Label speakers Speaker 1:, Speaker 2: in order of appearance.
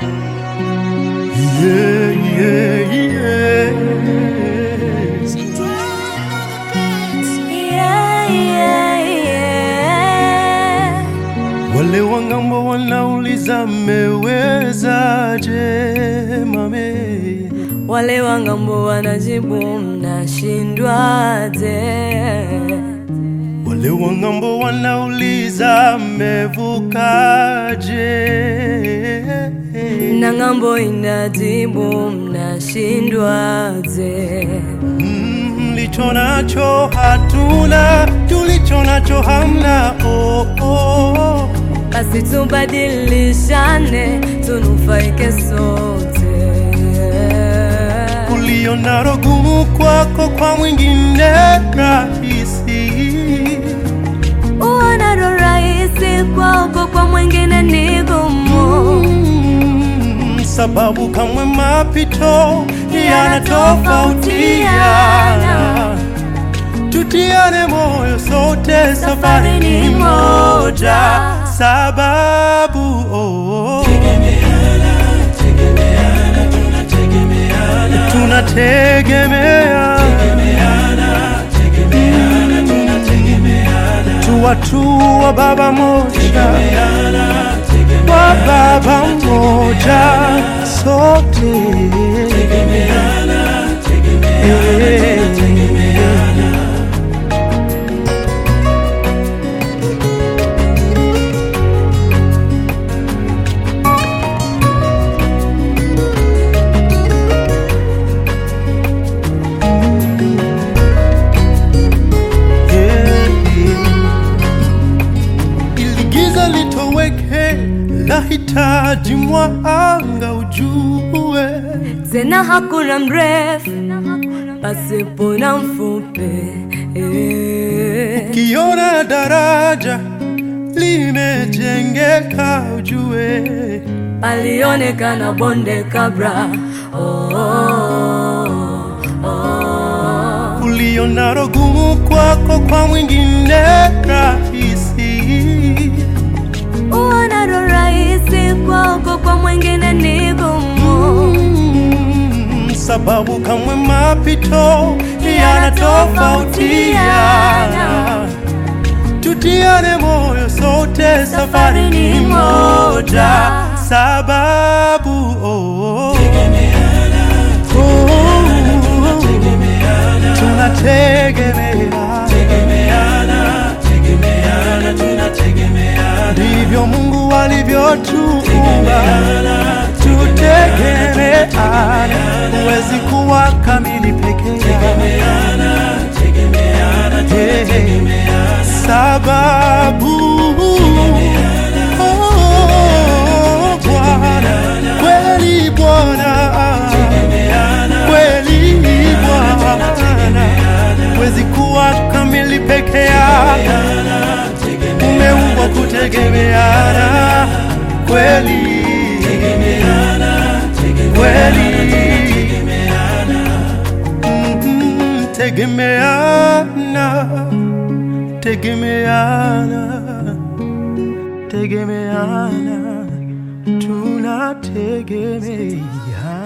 Speaker 1: Yeah, yeah, yeah.
Speaker 2: Yeah, yeah, yeah.
Speaker 1: Wale wangambo wanauliza mmewezaje mame
Speaker 2: Wale wangambo wanajibu mnashindwaje?
Speaker 1: Wale wangambo wanauliza mmevukaje
Speaker 2: Na ng'ambo inajibu mnashindwaje?
Speaker 1: Mm, Mlicho nacho hatuna, tulicho nacho hamna. Oh, oh.
Speaker 2: Basi tubadilishane, tunufaike sote.
Speaker 1: Ulio nalo gumu kwako, kwa mwingine rahisi.
Speaker 2: Uonalo rahisi kwako, kwa mwingine ni gumu.
Speaker 1: Mm, Sababu kamwe mapito yanatofautiana, tutiane moyo sote, safari ni moja. Sababu oh, tunategemea tu watu wa baba moja, wa baba moja sote Eh. ili giza litoweke, lahitaji mwanga ujue.
Speaker 2: Tena hakuna mrefu pasipo na mfupi. Eh.
Speaker 1: Kiona daraja limejengeka, ujue
Speaker 2: palionekana bonde kabla. Oh, oh, oh.
Speaker 1: ulionalo gumu kwako, kwa mwingine rahisi.
Speaker 2: Uonalo rahisi kwako, kwa mwingine ni gumu.
Speaker 1: Mm, sababu kamwe mapito yanatofautiana, tutiane moyo sote, safari ni moja. Sababu oh, oh, tunategemeana, ndivyo Mungu alivyotuumba, tutegemeane, huwezi kuwa kamili peke yako. Hey, sababu oh, Bwana kweli Bwana kweli Bwana huwezi kuwa kamili peke yako, umeumbwa kutegemeana kweli kweli Mhm, tegemeana tegemeana tegemeana tunategemeana